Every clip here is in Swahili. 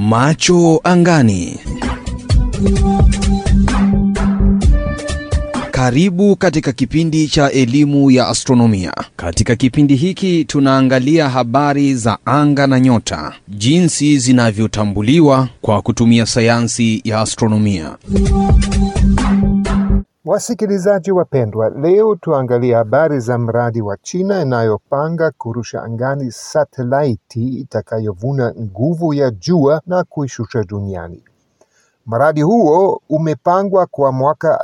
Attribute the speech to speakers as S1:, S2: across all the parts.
S1: Macho angani. Karibu katika kipindi cha elimu ya astronomia. Katika kipindi hiki tunaangalia habari za anga na nyota, jinsi zinavyotambuliwa kwa kutumia sayansi ya astronomia.
S2: Wasikilizaji wapendwa, leo tuangalie habari za mradi wa China inayopanga kurusha angani satelaiti itakayovuna nguvu ya jua na kuishusha duniani. Mradi huo umepangwa kwa mwaka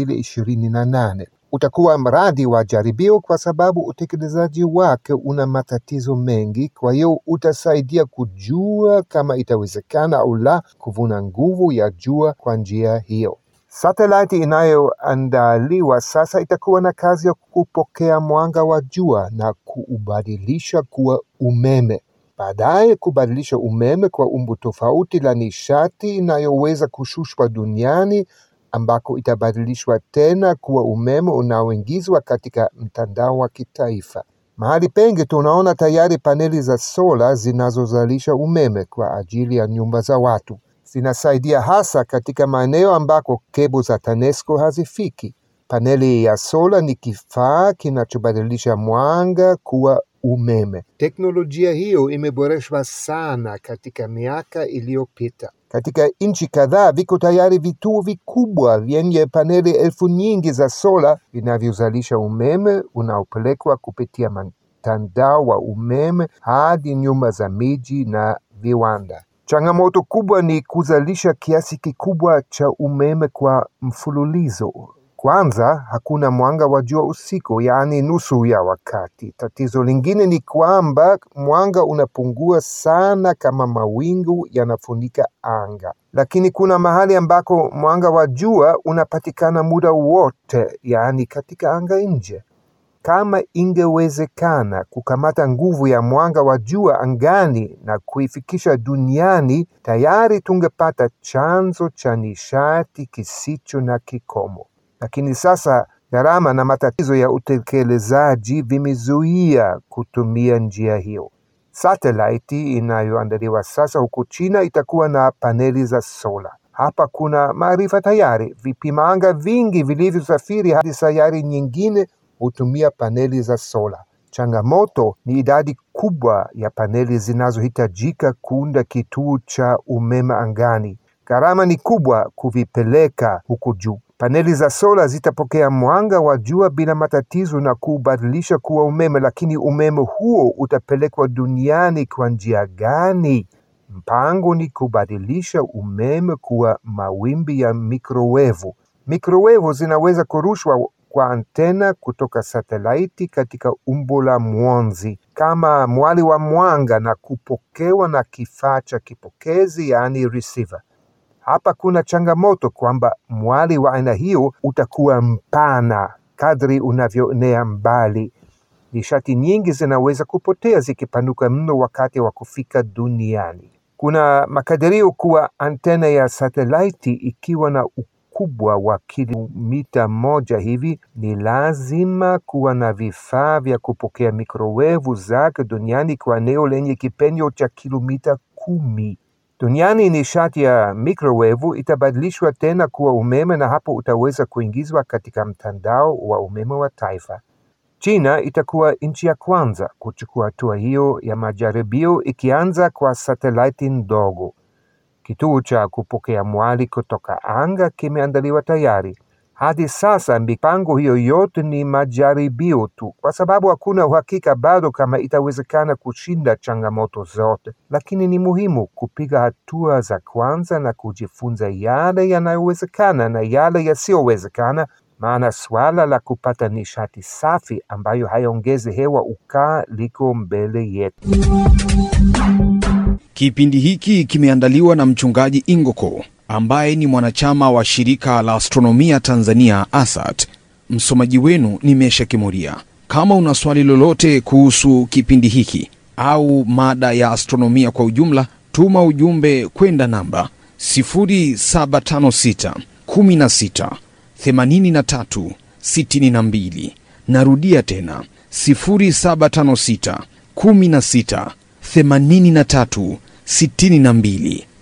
S2: 2028. Utakuwa mradi wa jaribio kwa sababu utekelezaji wake una matatizo mengi, kwa hiyo utasaidia kujua kama itawezekana au la kuvuna nguvu ya jua kwa njia hiyo. Satelaiti inayoandaliwa sasa itakuwa na kazi ya kupokea mwanga wa jua na kuubadilisha kuwa umeme, baadaye kubadilisha umeme kwa umbo tofauti la nishati inayoweza kushushwa duniani, ambako itabadilishwa tena kuwa umeme unaoingizwa katika mtandao wa kitaifa. Mahali pengi tunaona tayari paneli za sola zinazozalisha umeme kwa ajili ya nyumba za watu zinasaidia hasa katika maeneo ambako kebo za TANESCO hazifiki. Paneli ya sola ni kifaa kinachobadilisha mwanga kuwa umeme. Teknolojia hiyo imeboreshwa sana katika miaka iliyopita. Katika nchi kadhaa viko tayari vituo vikubwa vyenye paneli elfu nyingi za sola vinavyozalisha umeme unaopelekwa kupitia mtandao wa umeme hadi nyumba za miji na viwanda. Changamoto kubwa ni kuzalisha kiasi kikubwa cha umeme kwa mfululizo. Kwanza, hakuna mwanga wa jua usiku, yaani nusu ya wakati. Tatizo lingine ni kwamba mwanga unapungua sana kama mawingu yanafunika anga, lakini kuna mahali ambako mwanga wa jua unapatikana muda wote, yaani katika anga nje. Kama ingewezekana kukamata nguvu ya mwanga wa jua angani na kuifikisha duniani, tayari tungepata chanzo cha nishati kisicho na kikomo. Lakini sasa gharama na matatizo ya utekelezaji vimezuia kutumia njia hiyo. Satelaiti inayoandaliwa sasa huko China itakuwa na paneli za sola. Hapa kuna maarifa tayari. Vipima anga vingi vilivyosafiri hadi sayari nyingine hutumia paneli za sola. Changamoto ni idadi kubwa ya paneli zinazohitajika kuunda kituo cha umeme angani. Gharama ni kubwa kuvipeleka huko juu. Paneli za sola zitapokea mwanga wa jua bila matatizo na kuubadilisha kuwa umeme, lakini umeme huo utapelekwa duniani kwa njia gani? Mpango ni kubadilisha umeme kuwa mawimbi ya mikrowevu. Mikrowevu zinaweza kurushwa kwa antena kutoka satelaiti katika umbo la mwonzi kama mwali wa mwanga na kupokewa na kifaa cha kipokezi, yaani receiver. Hapa kuna changamoto kwamba mwali wa aina hiyo utakuwa mpana kadri unavyoenea mbali. Nishati nyingi zinaweza kupotea zikipanuka mno wakati wa kufika duniani. Kuna makadirio kuwa antena ya satelaiti ikiwa na ukubwa wa kilomita moja hivi, ni lazima kuwa na vifaa vya kupokea mikrowevu zake duniani kwa eneo lenye kipenyo cha kilomita kumi. Duniani nishati ya mikrowevu itabadilishwa tena kuwa umeme na hapo utaweza kuingizwa katika mtandao wa umeme wa taifa. China itakuwa nchi ya kwanza kuchukua hatua hiyo ya majaribio ikianza kwa satelaiti ndogo. Kituo cha kupokea mwali kutoka anga kimeandaliwa tayari. Hadi sasa mipango hiyo yote ni majaribio tu, kwa sababu hakuna uhakika bado kama itawezekana kushinda changamoto zote, lakini ni muhimu kupiga hatua za kwanza na kujifunza yale yanayowezekana na yale yasiyowezekana, maana swala la kupata nishati safi ambayo haiongezi hewa ukaa liko mbele yetu.
S1: Kipindi hiki kimeandaliwa na mchungaji Ingoko ambaye ni mwanachama wa shirika la astronomia Tanzania ASAT. Msomaji wenu ni Mesha Kimuria. Kama una swali lolote kuhusu kipindi hiki au mada ya astronomia kwa ujumla, tuma ujumbe kwenda namba 0756 16 83 62. Narudia tena 0756 16 83 62.